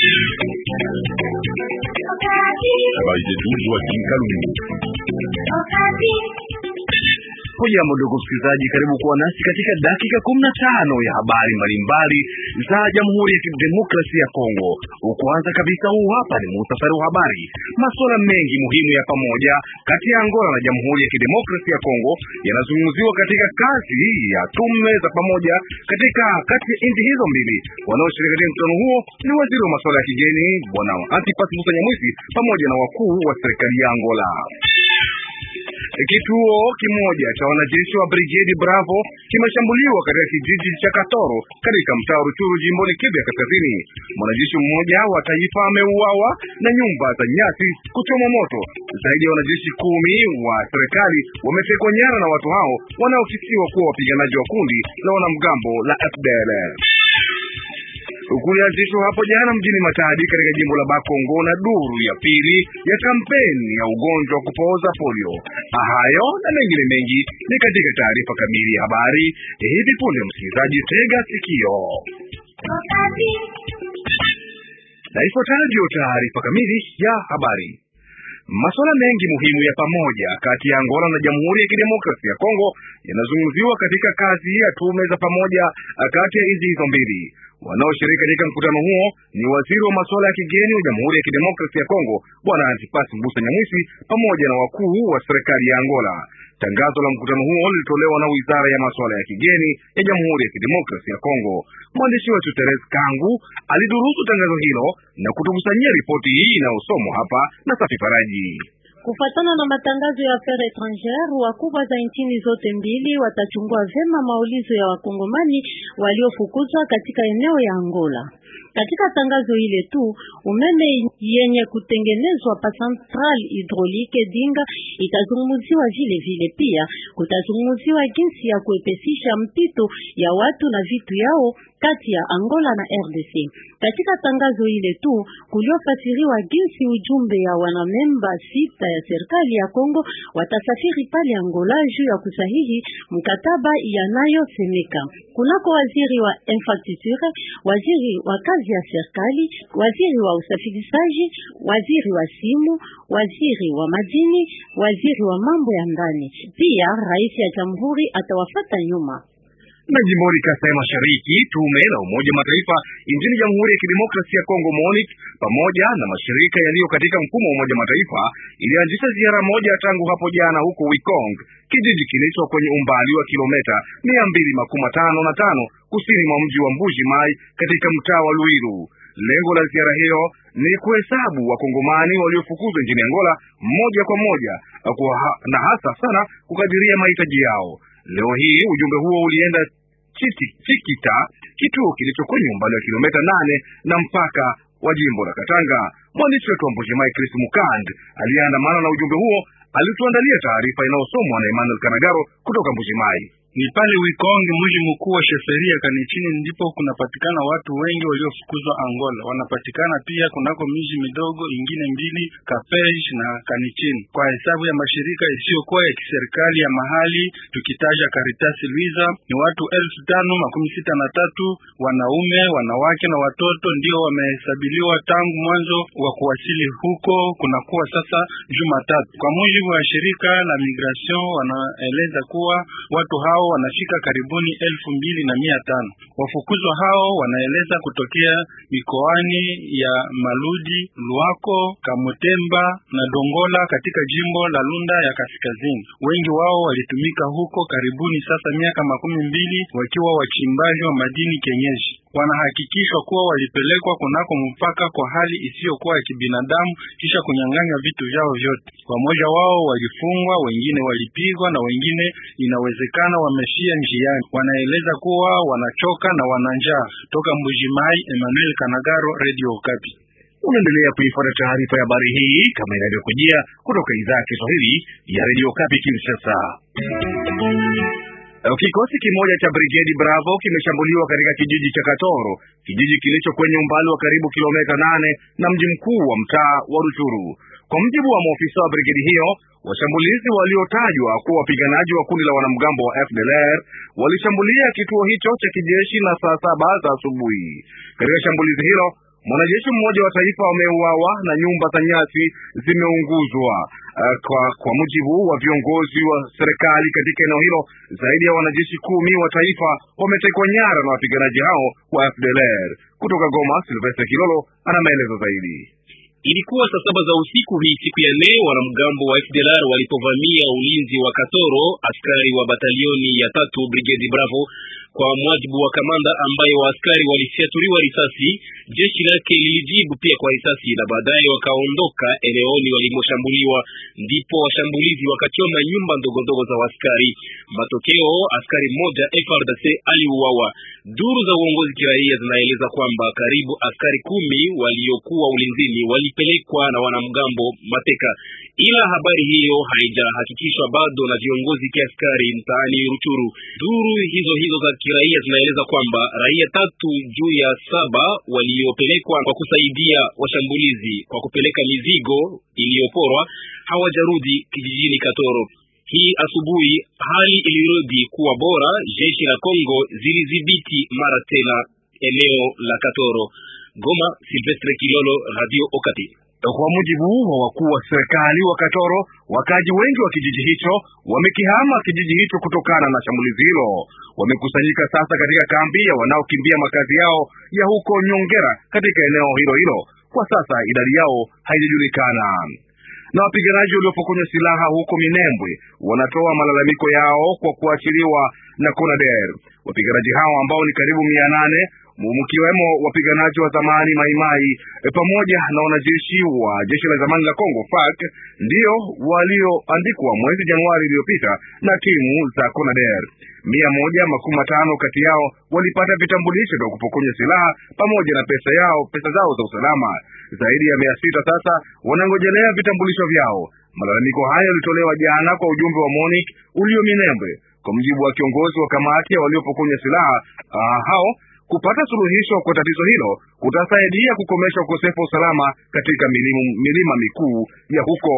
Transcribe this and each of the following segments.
Habari zetu Joakim Kalungu. Hujambo ndugu msikilizaji, karibu kuwa nasi katika dakika kumi na tano ya habari mbalimbali za Jamhuri ya Kidemokrasia ya Kongo. Kwanza kabisa, huu hapa ni muhtasari wa habari. Masuala mengi muhimu ya pamoja kati ya Angola na Jamhuri ya Kidemokrasia ya Kongo yanazungumziwa katika kazi hii ya tume za pamoja katika kati ya nchi hizo mbili. Wanaoshiriki katika mkutano huo ni waziri wa masuala ya kigeni Bwana Antipas Musa Nyamwisi pamoja na wakuu wa serikali ya Angola. Kituo kimoja cha wanajeshi wa Brigade Bravo kimeshambuliwa katika kijiji cha Katoro katika mtaa wa Ruchuru jimboni Kivu ya Kaskazini. Mwanajeshi mmoja wa taifa ameuawa na nyumba za nyasi kuchomwa moto. Zaidi ya wanajeshi kumi wa serikali wametekwa nyara na watu hao wanaokisiwa kuwa wapiganaji wa kundi la wanamgambo la FDLR. Kulianzishwa hapo jana mjini Matadi katika jimbo la Bakongo na duru ya pili ya kampeni ya ugonjwa wa kupooza polio. Hayo na mengine mengi ni katika taarifa kamili ya habari hivi punde. Msikilizaji, tega sikio na ifuatayo taarifa kamili ya habari. Masuala mengi muhimu ya pamoja kati ya Angola na Jamhuri ya Kidemokrasia ya Kongo yanazungumziwa katika kazi ya tume za pamoja kati ya nchi hizo mbili. Wanaoshiriki katika mkutano huo ni waziri wa masuala ya kigeni wa Jamhuri ya Kidemokrasia ya Kongo Bwana Antipas Mbusa Nyamwisi pamoja na wakuu wa serikali ya Angola. Tangazo la mkutano huo lilitolewa na wizara ya masuala ya kigeni ya Jamhuri ya Kidemokrasia ya Kongo. Mwandishi wetu Teres Kangu alidurusu tangazo hilo na kutukusanyia ripoti hii inayosomwa hapa na Safi Faraji. Kufatana na matangazo ya affaires étrangères, wakubwa za nchini zote mbili watachungua vema maulizo ya wakongomani waliofukuzwa katika eneo ya Angola. Katika tangazo ile tu, umeme yenye kutengenezwa pa central hydraulique Dinga itazungumziwa vile vile. Pia kutazungumziwa jinsi ya kuepesisha mpito ya watu na vitu yao kati ya Angola na RDC. Katika tangazo ile tu kuliofasiriwa jinsi ujumbe ya wanamemba sita ya serikali ya Kongo watasafiri pale Angola juu ya kusahihi mkataba yanayosemeka. Kunako waziri wa infrastructure, waziri wa kazi ya serikali, waziri wa usafirishaji, waziri wa simu, waziri wa madini, waziri wa mambo ya ndani. Pia rais ya jamhuri atawafata nyuma na jimboni Kasai Mashariki, tume la Umoja Mataifa nchini Jamhuri ya Kidemokrasia ya Kongo MONUC pamoja na mashirika yaliyo katika mfumo wa Umoja Mataifa ilianzisha ziara moja tangu hapo jana huko Wikong, kijiji kilicho kwenye umbali wa kilomita mia mbili makumi tano na tano kusini mwa mji wa Mbuji Mai katika mtaa wa Luiru. Lengo la ziara hiyo ni kuhesabu wakongomani waliofukuzwa nchini Angola moja kwa moja ha, na hasa sana kukadiria mahitaji yao. Leo hii ujumbe huo ulienda Chikita, kituo kilicho kwenye umbali wa kilomita nane na mpaka wa jimbo la Katanga. Mwandishi wetu wa Mbujimai Chris Mukand aliyeandamana na ujumbe huo alituandalia taarifa inayosomwa na Emmanuel Kanagaro kutoka Mbujimai. Ni pale Wikonge, mji mkuu wa sheferia Kanichini, ndipo kunapatikana watu wengi waliofukuzwa Angola. Wanapatikana pia kunako miji midogo ingine mbili, Kapej na Kanichini. Kwa hesabu ya mashirika isiyokuwa ya kiserikali ya mahali, tukitaja Caritas Luiza, ni watu elfu tano makumi sita na tatu wanaume, wanawake na watoto ndio wamehesabiliwa tangu mwanzo wa kuwasili huko, kunakuwa sasa Jumatatu. Kwa mujibu wa shirika la Migration, wanaeleza kuwa watu hao wanafika karibuni elfu mbili na mia tano. Wafukuzwa hao wanaeleza kutokea mikoani ya Maludi, Luako, Kamutemba na Dongola katika jimbo la Lunda ya Kaskazini. Wengi wao walitumika huko karibuni sasa miaka makumi mbili wakiwa wachimbaji wa madini kenyeji. Wanahakikishwa kuwa walipelekwa kunako mpaka kwa hali isiyokuwa ya kibinadamu kisha kunyang'anywa vitu vyao vyote. Wamoja wao walifungwa, wengine walipigwa na wengine inawezekana wameshia njiani. Wanaeleza kuwa wanachoka na wana njaa. Toka Mbujimai, Emmanuel Kanagaro, Radio Okapi. Unaendelea kuifuata taarifa ya habari hii kama inavyokujia kutoka idhaa ya Kiswahili ya Radio Okapi Kinshasa. Kikosi kimoja cha Brigade Bravo kimeshambuliwa katika kijiji cha Katoro, kijiji kilicho kwenye umbali wa karibu kilomita nane na mji mkuu wa mtaa wa Ruchuru. Kwa mjibu wa maofisa wa brigedi hiyo, washambulizi waliotajwa kuwa wapiganaji wa kundi la wanamgambo wa FDLR walishambulia kituo hicho cha kijeshi na saa saba za asubuhi. Katika shambulizi hilo mwanajeshi mmoja wa taifa wameuawa na nyumba za nyasi zimeunguzwa. Uh, kwa, kwa mujibu wa viongozi wa serikali katika eneo hilo, zaidi ya wanajeshi kumi wa taifa wametekwa nyara na wapiganaji hao wa FDLR. Kutoka Goma, Silvestre Kilolo ana maelezo zaidi. Ilikuwa saa saba za usiku hii siku ya leo, wanamgambo wa FDLR walipovamia ulinzi wa Katoro, askari wa batalioni ya tatu brigade Bravo. Kwa mwajibu wa kamanda ambaye waaskari walifyatuliwa risasi, jeshi lake lilijibu pia kwa risasi na baadaye wakaondoka eneoni walimoshambuliwa. Ndipo washambulizi wakachoma nyumba ndogo ndogo za waaskari. Matokeo, askari mmoja FRDC aliuawa. Duru za uongozi kiraia zinaeleza kwamba karibu askari kumi waliokuwa ulinzini walipelekwa na wanamgambo mateka, ila habari hiyo haijahakikishwa bado na viongozi kiaskari mtaani Ruchuru. Duru hizo hizo za kiraia zinaeleza kwamba raia tatu juu ya saba waliopelekwa kwa kusaidia washambulizi kwa kupeleka mizigo iliyoporwa hawajarudi kijijini Katoro. Hii asubuhi hali ilirudi kuwa bora. Jeshi la Kongo zilidhibiti mara tena eneo la Katoro. Goma, Silvestre Kilolo, Radio Okapi. Kwa mujibu wa wakuu wa serikali wa Katoro, wakaji wengi wa kijiji hicho wamekihama kijiji hicho kutokana na shambulizi hilo. Wamekusanyika sasa katika kambi ya wanaokimbia makazi yao ya huko Nyongera katika eneo hilo hilo. Kwa sasa idadi yao haijajulikana. Na wapiganaji waliopokonywa silaha huko Minembwe wanatoa malalamiko yao kwa kuachiliwa na CONADER. Wapiganaji hao ambao ni karibu mia nane mkiwemo wapiganaji wa zamani Maimai e, pamoja na wanajeshi wa jeshi la zamani la Kongo FARC ndio walioandikwa mwezi Januari iliyopita na timu za CONADER. Mia moja makumi matano kati yao walipata vitambulisho vya kupokonywa silaha pamoja na pesa yao pesa zao za usalama. Zaidi ya mia sita sasa wanangojelea vitambulisho vyao. Malalamiko hayo yalitolewa jana kwa ujumbe wa MONUC ulio Minembwe. Kwa mujibu wa kiongozi wa kamati ya waliopokonywa silaha uh, hao kupata suluhisho kwa tatizo hilo kutasaidia kukomesha ukosefu wa usalama katika milimu, milima mikuu ya huko.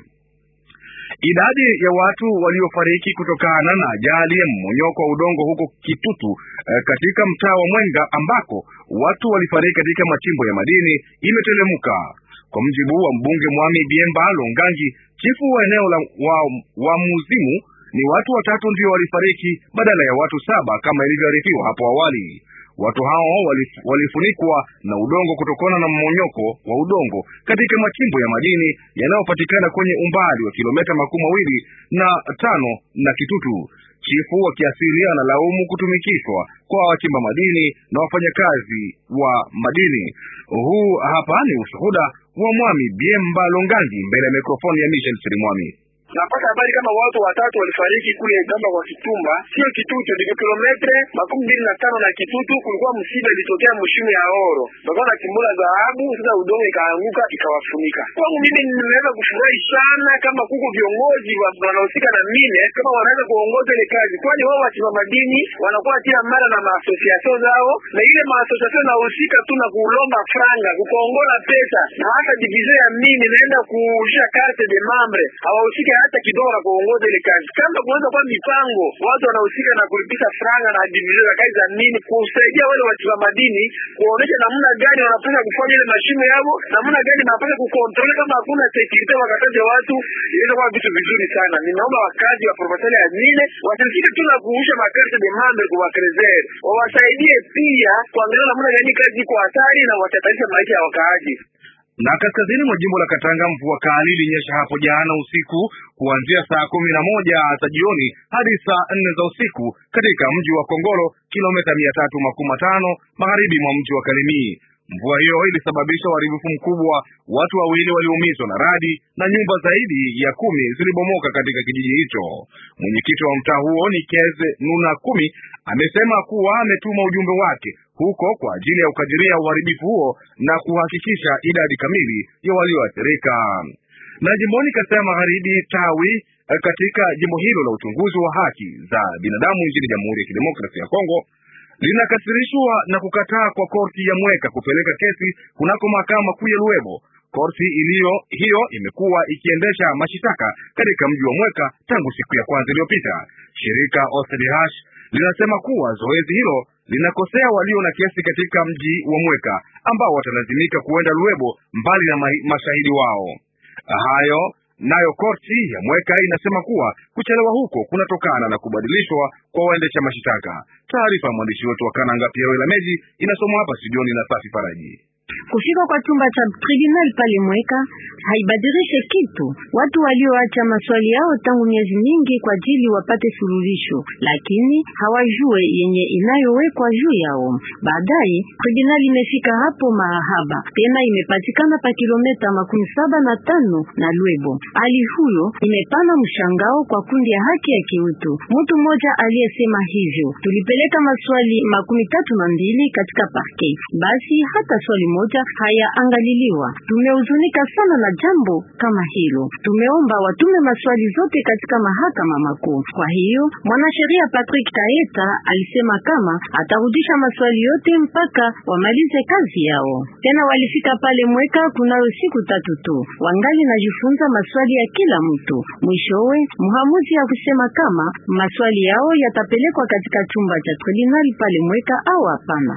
Idadi ya watu waliofariki kutokana na ajali ya mmonyoko wa udongo huko Kitutu eh, katika mtaa wa Mwenga ambako watu walifariki katika machimbo ya madini imetelemuka. Kwa mjibu wa mbunge Mwami Biemba Longangi, chifu wa eneo la wa, wa Muzimu, ni watu watatu ndio walifariki badala ya watu saba kama ilivyoarifiwa hapo awali. Watu hao walifunikwa na udongo kutokana na mmonyoko wa udongo katika machimbo ya madini yanayopatikana kwenye umbali wa kilomita makumi mawili na tano na Kitutu. Chifu wa kiasili analaumu kutumikishwa kwa wachimba madini na wafanyakazi wa madini. Huu hapa ni ushuhuda wa Mwami Biemba Longangi mbele ya mikrofoni ya Michel Chirimwami. Napata habari kama watu watatu walifariki kule gamba kwa Kitumba, sio Kitutu, ni kilometre makumi mbili na tano na Kitutu. Kulikuwa msiba ilitokea mshimu ya oro, bakawa na kimbula dhahabu, sasa udongo ikaanguka ikawafunika. Kwangu mimi nimeweza kufurahi sana kama kuko viongozi wanahusika na mine kama wanaweza kuongoza ile kazi, kwani wao wachimba madini wanakuwa kila mara na maasosiasio zao, na ile maasosiasio inahusika tu na kulomba franga, kukongola pesa, na hata divizio ya mine inaenda kuusha carte de membre, hawahusika hata kidogo na kuongoza ile kazi. Kama kunaweza kuwa mipango, watu wanahusika na kulipisha franga na divizio za kazi za mini, kusaidia wale wachimba madini, kuonesha namna gani wanapaswa kufanya ile mashimo yao, namna gani wanapaswa kukontrole kama hakuna security, wakataja watu, inaweza kuwa vitu vizuri sana. Ninaomba wakazi wa provincial ya mine wasisike tu na kuusha makarte de membre kwa wakrezer, wawasaidie pia kuangalia namna gani kazi iko hatari na watataisha maisha ya wakaaji na kaskazini mwa jimbo la Katanga mvua kali ilinyesha hapo jana usiku kuanzia saa kumi na moja za jioni hadi saa nne za usiku katika mji wa Kongolo, kilomita mia tatu makumi matano magharibi mwa mji wa Kalemie. Mvua hiyo ilisababisha uharibifu mkubwa, watu wawili waliumizwa na radi na nyumba zaidi ya kumi zilibomoka katika kijiji hicho. Mwenyekiti wa mtaa huo ni Keze Nuna Kumi amesema kuwa ametuma ujumbe wake huko kwa ajili ya kukadiria uharibifu huo na kuhakikisha idadi kamili ya walioathirika. Na jimboni Kasai Magharibi, tawi katika jimbo hilo la uchunguzi wa haki za binadamu nchini Jamhuri ya Kidemokrasia ya Kongo linakasirishwa na kukataa kwa korti ya Mweka kupeleka kesi kunako mahakama kuu ya Luebo. Korti iliyo hiyo imekuwa ikiendesha mashitaka katika mji wa Mweka tangu siku ya kwanza iliyopita. Shirika OCDH linasema kuwa zoezi hilo linakosea walio na kesi katika mji wa Mweka ambao watalazimika kuenda Luebo mbali na mashahidi wao. Hayo nayo korti ya Mweka inasema kuwa kuchelewa huko kunatokana na kubadilishwa kwa waendesha mashitaka. Taarifa ya mwandishi wetu wa Kananga Piero Ilameji inasomwa hapa studioni na Safi Faraji. Kufika kwa chumba cha tribunal pale Mweka haibadilishe kitu. Watu walioacha maswali yao tangu miezi mingi kwa ajili wapate suluhisho, lakini hawajue yenye inayowekwa juu yao. Baadaye tribunal imefika hapo mahaba tena, imepatikana pa kilomita makumi saba na tano na Lwebo. Hali huyo imepana mshangao kwa kundi ya haki ya kiutu. Mtu mmoja aliyesema hivyo, tulipeleka maswali makumi tatu na mbili katika parke, basi hata swali moja hayaangaliliwa. Tumehuzunika sana na jambo kama hilo. Tumeomba watume maswali zote katika mahakama makuu. Kwa hiyo mwanasheria Patrick Taeta alisema kama atarudisha maswali yote mpaka wamalize kazi yao. Tena walifika pale Mweka kunayo siku tatu tu, wangali najifunza maswali ya kila mtu. Mwishowe mhamuzi ya kusema kama maswali yao yatapelekwa katika chumba cha tribunal pale Mweka au hapana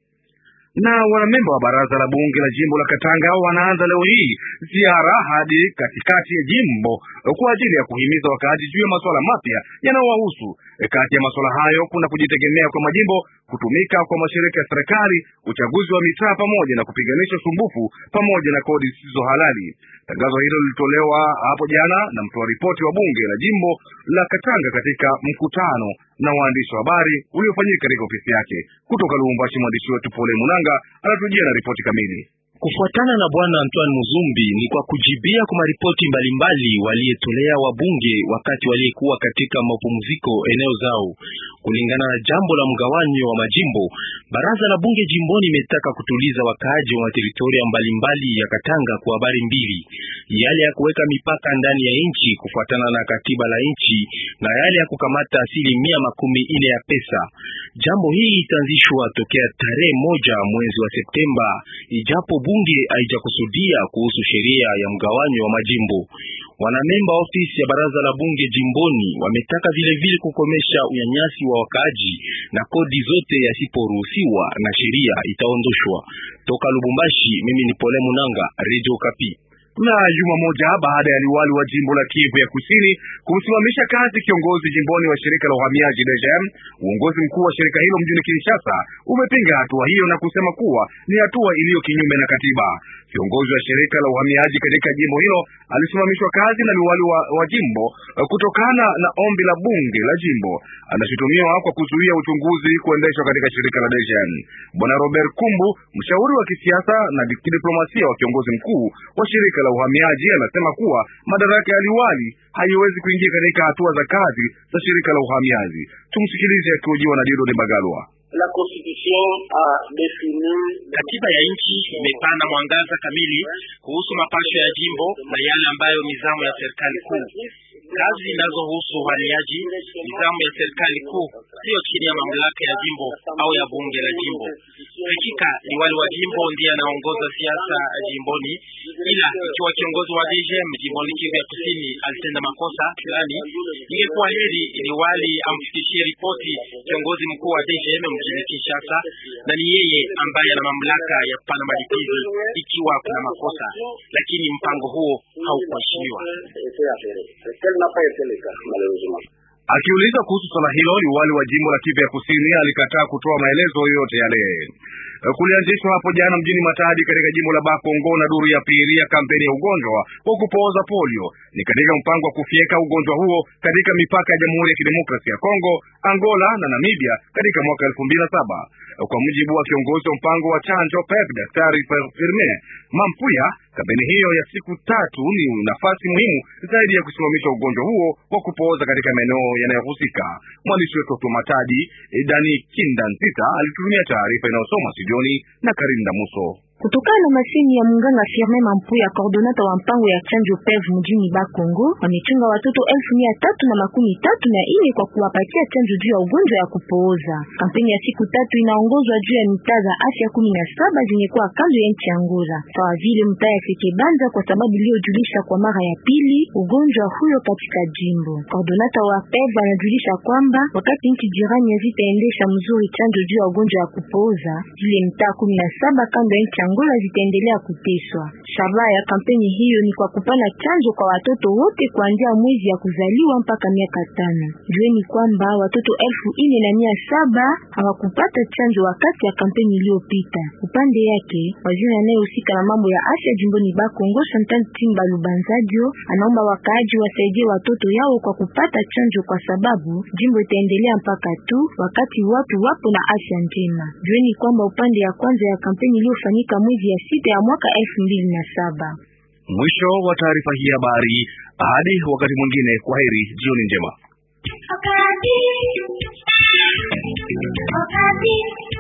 na wanamemba wa baraza la bunge la jimbo la Katanga wanaanza leo hii ziara hadi katikati ya jimbo kwa ajili ya kuhimiza wakaaji juu ya masuala mapya yanayowahusu. Kati ya masuala hayo kuna kujitegemea kwa majimbo, kutumika kwa mashirika ya serikali, uchaguzi wa mitaa, pamoja na kupiganisha usumbufu pamoja na kodi zisizo halali. Tangazo hilo lilitolewa hapo jana na mtoa ripoti wa bunge la jimbo la Katanga katika mkutano na waandishi wa habari uliofanyika katika ofisi yake. Kutoka Lubumbashi, mwandishi wetu Pole Munanga anatujia na ripoti kamili. Kufuatana na bwana Antoine Muzumbi ni kwa kujibia kwa maripoti mbalimbali waliyetolea wabunge wakati waliyekuwa katika mapumziko eneo zao. Kulingana na jambo la mgawanyo wa majimbo, baraza la bunge jimboni imetaka kutuliza wakaaji wa teritoria mbalimbali ya Katanga kwa habari mbili: yale ya kuweka mipaka ndani ya nchi kufuatana na katiba la nchi na yale ya kukamata asilimia makumi ine ya pesa. Jambo hii itaanzishwa tokea tarehe moja mwezi wa Septemba, ijapo bunge haijakusudia kuhusu sheria ya mgawanyo wa majimbo. Wanamemba ofisi ya baraza la bunge jimboni wametaka vile vile kukomesha unyanyasi wa wakaaji na kodi zote yasiporuhusiwa na sheria itaondoshwa. Toka Lubumbashi, mimi ni Pole Munanga, Radio Kapi. Na juma moja baada ya liwali wa jimbo la Kivu ya Kusini kumsimamisha kazi kiongozi jimboni wa shirika la uhamiaji DGM, uongozi mkuu wa shirika hilo mjini Kinshasa umepinga hatua hiyo na kusema kuwa ni hatua iliyo kinyume na katiba. Kiongozi wa shirika la uhamiaji katika jimbo hilo alisimamishwa kazi na liwali wa, wa jimbo kutokana na ombi la bunge la jimbo. Anashutumiwa kwa kuzuia uchunguzi kuendeshwa katika shirika la DGM. Bwana Robert Kumbu, mshauri wa kisiasa na kidiplomasia wa kiongozi mkuu wa shirika la uhamiaji, anasema kuwa madaraka ya liwali haiwezi kuingia katika hatua za kazi za shirika la uhamiaji. Tumsikilize akihojiwa na Dido de Bagalwa. La constitution a defini Katiba ya nchi imepana mwangaza kamili kuhusu mapasho ya jimbo na yale ambayo mizamu ya serikali kuu. Kazi zinazohusu uhamiaji, mizamu ya serikali kuu sio chini ya mamlaka ya jimbo au ya bunge la jimbo. Hakika liwali wa jimbo ndiye anaongoza siasa jimboni, ila ikiwa kiongozi wa DGM jimboni Kivu ya Kusini alitenda makosa fulani, ingekuwa heri liwali amfikishie ripoti kiongozi mkuu wa DGM mjini Kinshasa, na ni yeye ambaye ana mamlaka ya kupana malipizi ikiwa kuna makosa, lakini mpango huo haukuheshimiwa. Akiuliza kuhusu swala hilo, liwali wa jimbo la Kivu ya Kusini alikataa kutoa maelezo yoyote yale. Kulianzishwa hapo jana mjini Matadi katika jimbo la Bakongo na duru ya pili ya kampeni ya ugonjwa wa kupooza polio. Ni katika mpango wa kufyeka ugonjwa huo katika mipaka ya Jamhuri ya Kidemokrasia ya Kongo, Angola na Namibia katika mwaka elfu mbili na saba. Kwa mujibu wa kiongozi wa mpango wa chanjo PEP, Daktari Firmin Mampuya, kampeni hiyo ya siku tatu ni nafasi muhimu zaidi ya kusimamisha ugonjwa huo wa kupooza katika maeneo yanayohusika. Mwandishi wetu wa Matadi Dani Kinda Nzita alitutumia taarifa inayosoma studioni na Karinda Muso. Kutokana na masemi ya munganga Firmin Mampuya, coordonata wa mpango ya chanjo PEV mjini Bakongo, wamechunga watoto elfu mia tatu na makumi tatu na ine kwa kuwapatia chanjo juu ya ugonjwa ya kupooza. Kampeni ya siku tatu inaongozwa juu ya mitaa za afya kumi na saba zenye kuwa kando ya nchi ya Angola, sawa vile mtaa ya Sekebanza kwa sababu iliyojulisha kwa mara ya pili ugonjwa huyo katika jimbo. Koordinata wa PEV anajulisha kwamba wakati nchi jirani hazitaendesha mzuri chanjo juu ya ugonjwa ya kupooza, zile mtaa kumi na saba kando ya nchi Angola zitaendelea kuteswa. Shabaha ya kampeni hiyo ni kwa kupana chanjo kwa watoto wote kuanzia mwezi ya kuzaliwa mpaka miaka tano. Jueni kwamba watoto elfu ine na mia saba hawakupata chanjo wakati ya kampeni iliyopita. Upande yake waziri anayehusika na mambo ya afya jimboni Bakongo, Chantal Timba Lubanzadio, anaomba wakaaji wasaidie watoto yao kwa kupata chanjo, kwa sababu jimbo itaendelea mpaka tu wakati watu wapo na afya njema. Jueni kwamba upande ya kwanza ya kampeni iliyofanyika mwezi ya sita ya mwaka elfu mbili na saba. Mwisho wa taarifa hii habari. Hadi wakati mwingine, kwaheri, jioni njema. Wakati. Wakati.